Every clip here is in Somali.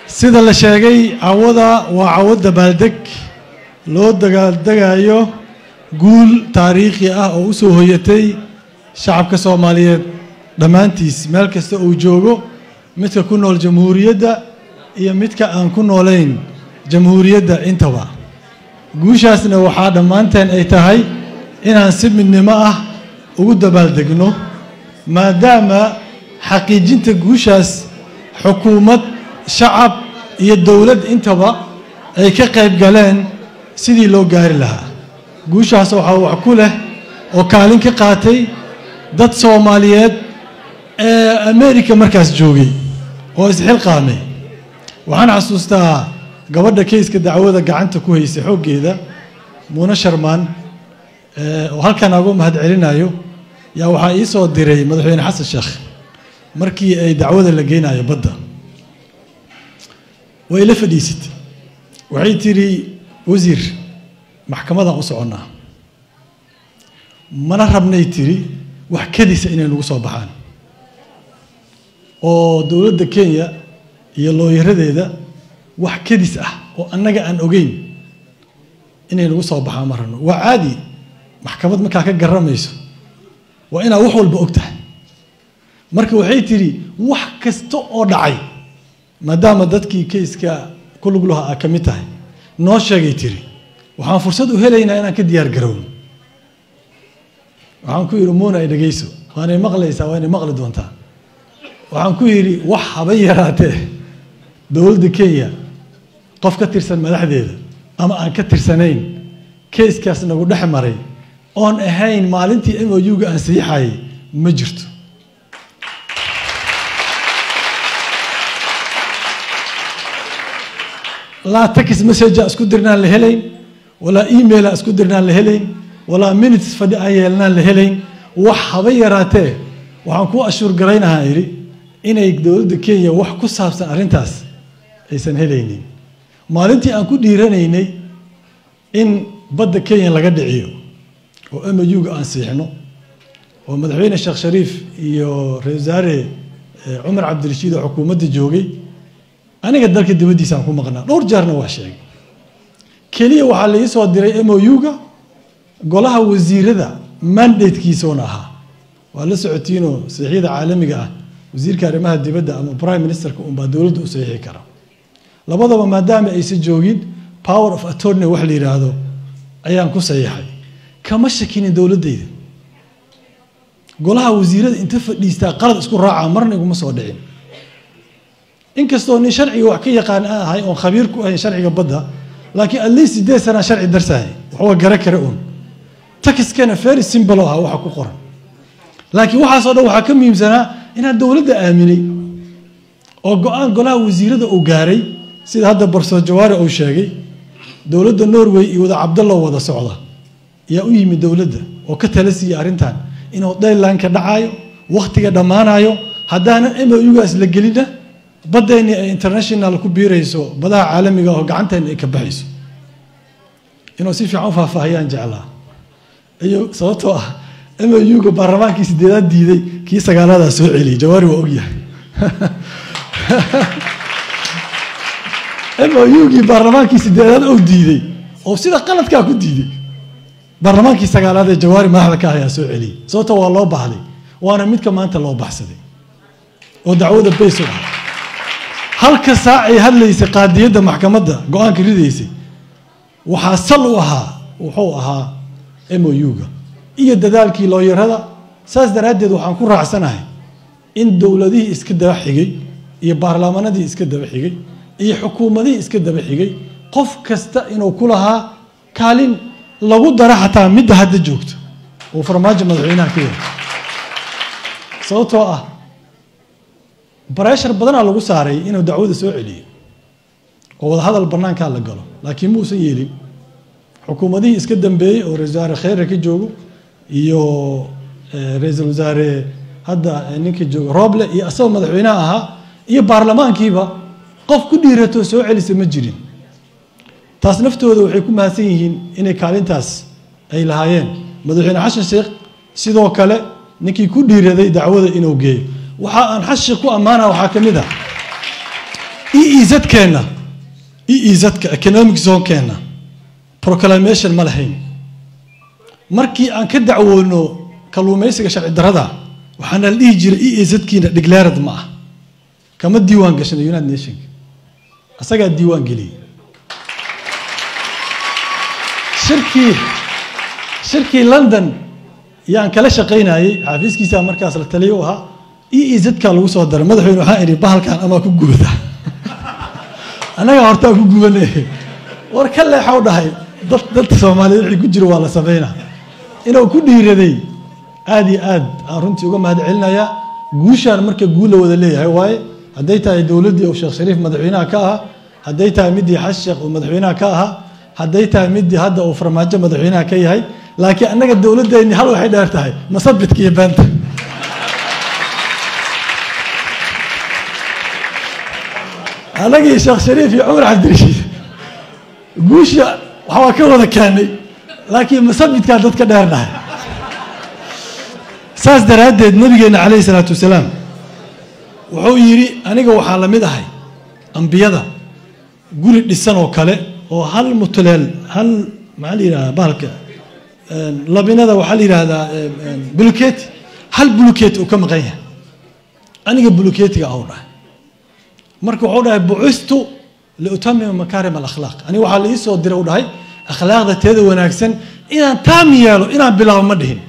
sida la sheegay cawada waa cawo dabaaldeg loo dagaaldegayo guul taariikhi ah oo u soo hoyatay shacabka soomaaliyeed dhammaantiis meel kasta uu joogo midka ku nool jamhuuriyadda iyo midka aan ku noolayn jamhuuriyadda intaba guushaasna waxaa dhammaanteen ay tahay inaan si midnimo ah ugu dabaaldegno maadaama xaqiijinta guushaas xukuumad shacab iyo dowlad intaba ay ka qayb galeen sidii loo gaari lahaa guushaas waxaa wax ku leh oo kaalin ka qaatay dad soomaaliyeed ee america markaas joogay oo isxilqaamay waxaan xasuustaa gabadha kayska dacwada gacanta ku haysay xooggeeda muune sharmaan oo halkan agu mahad celinayo yaa waxaa ii soo diray madaxweyne xasan sheekh markii ay dacwada la geynayo badda way la fadhiisatay waxay tidhi wasiir maxkamadaan u soconnaa mana rabnay tidhi wax kadisa inay nagu soo baxaan oo dowladda kenya iyo looyaradeeda wax kadis ah oo annaga aan ogeyn inay nagu soo baxaan ma rabno waa caadi maxkamad markaa ka garamayso waa inaad wax walba og tahay marka waxay tidhi wax kasta oo dhacay maadaama dadkii kayska ku lug laha aa ka mid tahay noo sheegay tiri waxaan fursad u helaynaa inaan ka diyaar garowno waxaan ku yidhi muuna ay dhegayso waanay maqlaysaa waa inay maqli doontaa waxaan ku yidhi wax haba yaraatee dowladda kenya qof ka tirsan madaxdeeda ama aan ka tirsanayn kayskaas nagu dhex maray oon ahayn maalintii m o u-ga aan saxiixayay ma jirto laa tax message isku dirnaan la helayn walaa emaila isku dirnaan la helayn walaa minutes fadhi aan yeelnaan la helayn wax haba yaraatee waxaan ku ashuur garaynahaa idhi inay dowladda kenya wax ku saabsan arrintaas aysan helaynin maalintii aan ku dhiiranaynay in badda kenya laga dhiciyo oo m u-ga aan siixno oo madaxweyne sheekh shariif iyo ra-isul wasaare cumar cabdirashiid oo xukuumadda joogay aniga dalka dibaddiisaan ku maqnaa dhowr jeerna waa sheegay keliya waxaa laii soo diray m o u-ga golaha wasiirada mandatekiisoona ahaa waa la socotiinoo saxiixyada caalamiga ah wasiirka arrimaha dibadda ama prime ministerka unbaa dowladda u saxiixi kara labadaba maadaama aysan joogin power of attorney wax la yidhaahdo ayaan ku saxiixay kama shakinin dowladdayda golaha wasiirada inta fadhiistaa qalad isku raacaa marna iguma soo dhicin inkastoo nin sharciga wax ka yaqaan aan ahay oon khabiir ku ahayn sharciga badda laakiin at least sideed sanaa sharci darsahay waxba gara kare uun takiskana very simple aha waxa ku qoran laakiin waxaasoo dhan waxaa ka muhiimsanaa inaan dowladda aaminay oo go-aan golaha wasiirada uu gaaray sida hadda barsoor jawaare uu sheegay dowladda norway iyo wada cabdallo wada socda yaa u yimid dowladda oo ka tala siiyey arrintan inuu daylanka dhacaayo wakhtiga dhammaanayo haddaanan m o ugaas la gelina baddeenni ay international ku biirayso badaha caalamiga oo gacanteenna ay ka baxayso inuu si fiican u faahfaahiyaan jeclaa iyo sababtoo ah m o uga baarlamaankii sideedaad diiday kii sagaalaadaa soo celiyay jawaari waa ogyahay m o ugii baarlamaankii sideedaad oo diiday oo sida qaladkaa ku diiday baarlamaankii sagaalaad ee jawaari madaxda ka ayaa soo celiyay sababto waa loo baxday waana midka maanta loo baxsaday oo dacwada bays u ah halka saac ay hadlaysay qaadiyadda maxkamadda go-aanka ridaysay waxaa sal u ahaa wuxuu ahaa m o u-ga iyo dadaalkii looyarada saas daraaddeed waxaan ku raacsanahay in dowladihii iska daba xigay iyo baarlamaanadii iska daba xigay iyo xukuumadihii iska daba xigay qof kasta inuu ku lahaa kaalin lagu dara xataa midda hadda joogto uu farmaajo madaxweynaha ka yahay sababtoo ah bareshar badanaa lagu saaray inuu dacwada soo celiyo oo wadahadal bannaankaa la galo laakiin muusan yeelin xukuumadihii iska dambeeyey oo ra-isul wasaare kheyre ka joogo iyo ra-iisul wasaare hadda ninka joogo rooble iyo asagoo madaxweynaha ahaa iyo baarlamaankiiba qof ku dhiiratoo soo celisa ma jirin taas naftooda waxay ku mahadsan yihiin inay kaalintaas ay lahaayeen madaxweyne xashan sheekh sidoo kale ninkii ku dhiiraday dacwada inuu geeyo waxa aan xasan sheekh ku ammaana waxaa ka mid ah e e z-keenna e e z-ka economic zone-keenna proclamation ma lahayn markii aan ka dacwoono kalluumaysiga sharci darada waxaana la dhihi jiray e e z-kiina declared ma ah kama diiwaan gashana united nationka asagaa diiwaan geliyey shirkii shirkii london yaan kala shaqaynayey xafiiskiisa markaas la taliyo u ahaa e e z-kaa lagu soo daray madaxweyne waxaan idhi bahalkan amaa ku gubada annagaa hortaa ku gubanay war ka leexaw dhahay dad dadka soomaaliyeed wixii ku jiro waa la sameynaa inuu ku dhiiraday aada iyo aad aan runtii uga mahad celinayaa guushaan marka guul la wada leeyahay waaye hadday tahay dowladdii uu sheekh shariif madaxweynaha ka ahaa hadday tahay middii xas sheekh uu madaxweynaha ka ahaa hadday tahay middii hadda uu farmaajo madaxweynaha ka yahay laakiin annaga dowladdeenni hal waxay dheer tahay masabidka iyo beenta annagii sheekh shariif iyo cumar cabdirashiid guusha waxbaa ka wada keenay laakiin masabidkaa dadka dheernahay saas daraaddeed nabigeena calayhi salaatu wasalaam wuxuu yidhi aniga waxaa la mid ahay ambiyada guri dhisan oo kale oo hal mutuleel hal maxaa la yidhahdaa bahalka labinada waxaa la yidhahdaa buluketi hal buluketi uu ka maqan yahay aniga buluketiga au dhahay marka wuxuu dhahay bucistu liutamima makaarim alakhlaaq aniga waxaa la ii soo diray u dhahay akhlaaqda teeda wanaagsan inaan taam yeelo inaan bilaabo ma dhihin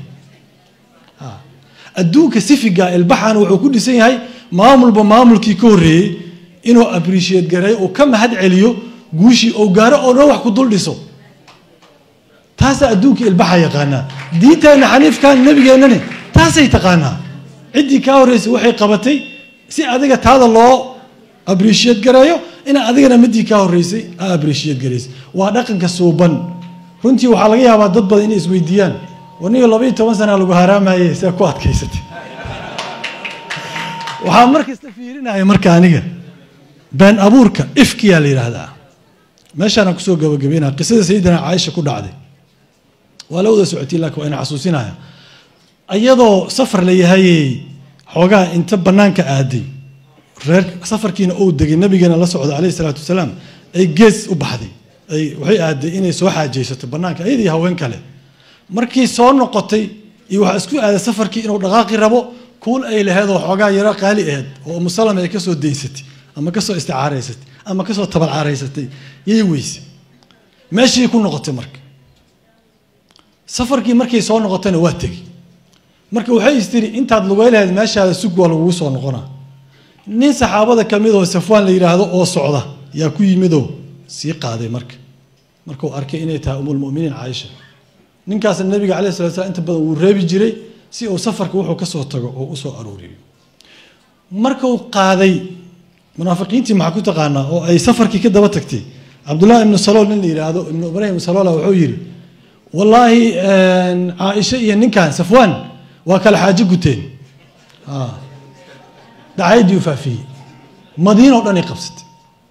adduunka sifiga ilbaxan wuxuu ku dhisan yahay maamulba maamulkii ka horreeyey inuu appreciate gareeyo uu ka mahad celiyo guushii ou gaaro oo dhan wax ku dul dhiso taasaa adduunka ilbaxa yaqaanaa diinteenna xaniifkan nabigeennani taasay taqaanaa ciddii kaa horreysay waxay qabatay si adiga taada loo appreciate gareeyo inaa adigana midii kaa horreysay aa appreciate garaysay waa dhaqanka suuban runtii waxaa laga yaabaa dad badan inay isweydiiyaan waniga labaiyo toban sana lagu haaraamaye see ku adkaysatay waxaa markasta fiirinaya marka aniga been abuurka ifkiyaa la yidhaahdaa meeshaanaan kusoo gabagabeynaya qisada sayidina caaisha ku dhacday waa la wada socotay laakiin waa ina xasuusinaya iyadoo safar la yahayey xoogaa inta bannaanka aaday reer safarkiina uu degay nabigeena la socda calayhi salaatu wasalaam ay gees u baxday ay waxay aaday inay soo xaajaysato bannaanka iyadii haween kale markii soo noqotay iyo waxaa isku aaday safarkii inuu dhaqaaqi rabo kuul ay laheed oo xoogaa yaro qaali aheyd oo umusalam ay kasoo daysatay ama kasoo isticaaraysatay ama kasoo tabalcaaraysatay yay weyse meeshii ku noqotay marka safarkii markay soo noqotayna waa tegey marka waxay istiri intaad lugay lahayd meeshaada sug waa lagugu soo noqonaa nin saxaabada ka mid oo safwaan la yidhaahdo oo socda yaa ku yimidoo sii qaaday marka markuu arkay inay tahay umulmuminiin caaisha ninkaasna nabiga calai sala slam inta badan wuu reebi jiray si uu safarka wuxuu ka soo tago oo usoo arooriyo markuu qaaday munaafiqiintii maxaa ku taqaanaa oo ay safarkii ka daba tagtay cabdullahi ibnu salool nin la yidhaahdo ibnu ibraahim saloola wuxuu yidhi wallaahi caaisha iyo ninkan safwaan waa kala xaajo guteen dacayaddii u faafiyey madiinoo dhan ay qabsatay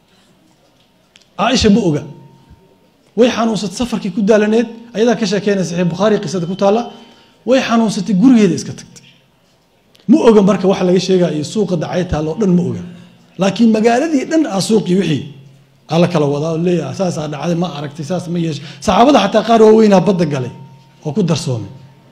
caaisha ma oga way xanuunsatay safarkii ku daalaneed ayadaa ka sheekeynaya saxiix bukhaari qisada ku taalla way xanuunsatay gurigeeda iska tagtay ma oga marka wax laga sheegaya iyo suuqa dacay taalla oo dhan ma oga laakiin magaaladii dhan ah suuqii wixii ala kala wadaa oo leeyahay saasaa dhacday ma aragtay saas ma yeeshay saxaabada xataa qaar waaweynaa badda galay oo ku darsoomay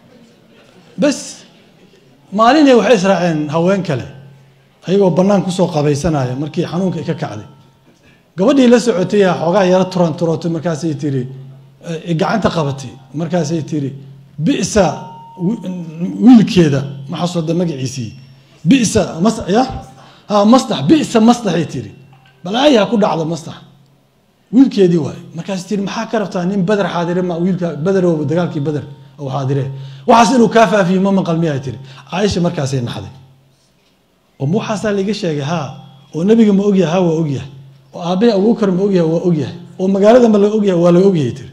bas maalinay waxay israaceen haween kale ayagoo bannaan kusoo qabaysanaya markii xanuunka ka kacday gabadhii la socotay yaa xoogaa yaro turan turootay markaasay tiri gacanta qabatay markaasay tiri bisa wiilkeeda ma xasuuda magaciisii bisa mas ya ha mastax bisa mastaxay tiri balaayaa ku dhacda mastax wiilkeedii waaye markaasay tiri maxaa ka rabtaa nin bader xaadire ma wiilka baderow dagaalkii bader oo xaadire waxaas inuu kaa faafiyo ma maqal miyaa tiri caaisha markaasay naxday oo waxaasaa laiga sheegay haa oo nebiga ma ogyahay ha waa ogyahay oo aabbahi abuukar ma ogyahay waa ogyahay oo magaalada ma la ogyahay waa la ogyahay tiri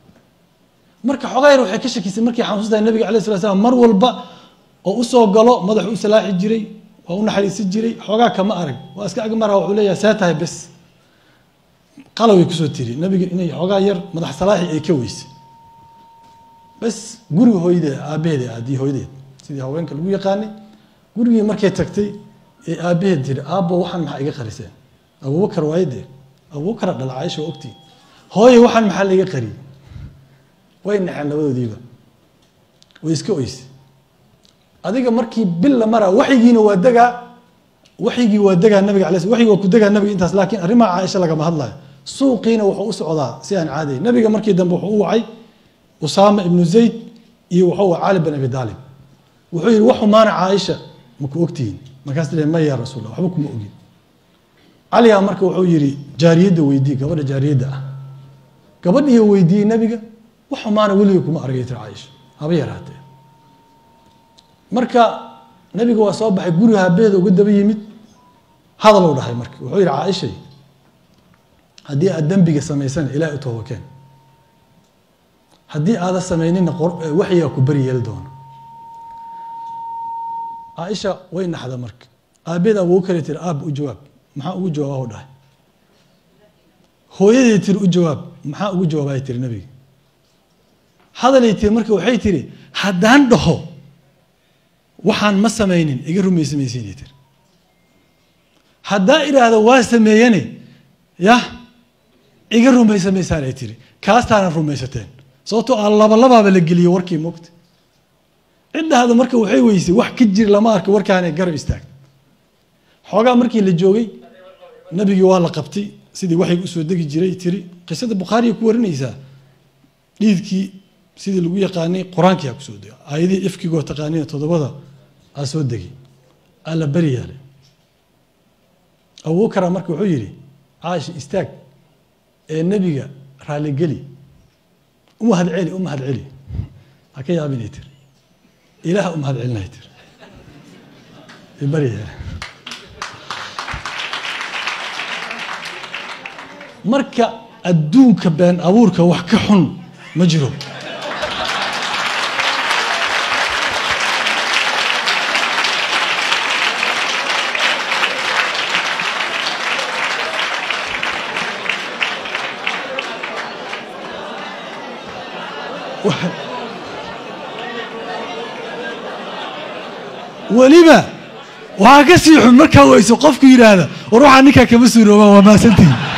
marka xogayr waxay ka shakisay markii xanuunsantahay nabiga alay sala slam mar walba oo usoo galo madaxu u salaaxi jiray waa u naxariisan jiray xoogaa kama arag waa iska agmara wuxuu leeyahay see tahay bes qalaway kusoo tiri nabiga inay xoogaa yar madax salaaxi ay ka weysay bes guriga hooyadeed aabbaheeda aadii hooyadeed sidii haweenka lagu yaqaanay gurigii markay tagtay ee aabbaheed tiri aabbo waxaan maxaa iga qariseen abubakar waayde abubakara dhala caaisha waa ogtii hooye waxaan maxaa laga qariyey way naxeen labadoodiiba way iska oyse adiga markii bil la mara waxyigiina waa degaa waxyigii waa degaa nabiga alay waxyigi waa ku degaa nabiga intaas laakiin arrimaha caaisha lagama hadlayo suuqiina wuxuu u socdaa si aan caadayn nabiga markii dambe wuxuu u wacay usaama ibnu zayd iyo wuxuu wacay cali bin abi daalib wuxuu yihi wax xumaana caaisha maku ogtihiin markaas le ma ya rasuul waxba kuma ogin caligaa marka wuxuu yihi jaariyadda weydii gabadha jaariyadda ah gabadhiiyo weydiiyey nabiga wax xumaana weliga kuma argay tiri caaisha haba yaraatee marka nabiga waa soo baxay guriga habeeda uga daba yimid hadal u dhahay marka wuxuu yihi caaishay haddii aad dembiga samaysana ilahay u toobakeen haddii aadan samaynina waxyigaa ku beri yeeli doono caaisha way naxda marka aabeed awogu kale tiri aab u jawaab maxaa ugu jawaaba u dhahay hooyaday tiri u jawaab maxaa ugu jawaabay tiri nabiga hadalay tiri marka waxay tiri haddaan dhaho waxaan ma samaynin iga rumaysa maysiinay tiri haddaa idhaahdo waa sameeyane yah iga rumaysa maysaanay tiri kaastaana rumaysateen sababtoo a labalabaaba la geliye warkii mogta ciddahda marka waxay weysay wax ka jir lama arka warkaanay garab istaagta xoogaa markii la joogay nabigii waa la qabtay sidii waxay usoo degi jiray tiri qisada bukhaariya ku warinaysaa dhiidkii sidii lagu yaqaanay qur-aankii aa kusoo dega aayadihii ifkigoo taqaaniina toddobada aa soo degay aa la beri yaalay abubakara marka wuxuu yidhi caaisha istaag ee nebiga raaligeli u mahad celi u mahad celi ha ka yaabinay tiri ilaah u mahad celinay tiri beri yaale marka adduunka been abuurka wax ka xun ma jiro weliba waxaa ka sii xun markaa weyso qofku yidhaahda war waxaa ninkaa kama suuroobaan waa maasantihin